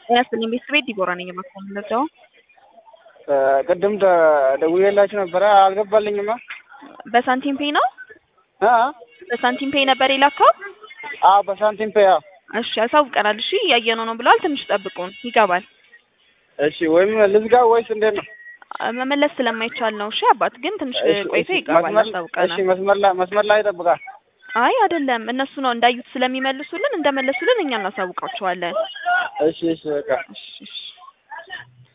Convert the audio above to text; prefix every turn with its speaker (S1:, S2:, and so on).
S1: ያስልኝ ቤተሰብ ቤት ዲቦራ ነኝ የማክሰም እንደዛው
S2: ቅድም ደውዬላችሁ ነበረ አልገባልኝማ።
S1: በሳንቲም ፔይ ነው
S2: አ
S1: በሳንቲም ፔይ ነበር የላከው።
S2: አ በሳንቲም ፔይ አዎ።
S1: እሺ ያሳውቀናል። እሺ እያየነው ነው ብለዋል። ትንሽ ጠብቁን፣ ይገባል።
S2: እሺ ወይም ልዝጋ ወይስ እንዴት ነው?
S1: መመለስ ስለማይቻል ነው። እሺ አባት ግን ትንሽ
S2: እሺ፣
S1: ቆይቶ
S2: እሺ፣
S1: ይገባል።
S2: መስመር-
S1: ያሳውቀናል።
S2: እሺ መስመር ላይ መስመር ላይ ይጠብቃል።
S1: አይ አይደለም፣ እነሱ ነው እንዳዩት ስለሚመልሱልን እንደመለሱልን እኛ እናሳውቃቸዋለን።
S2: እሺ እሺ በቃ
S1: እሺ እሺ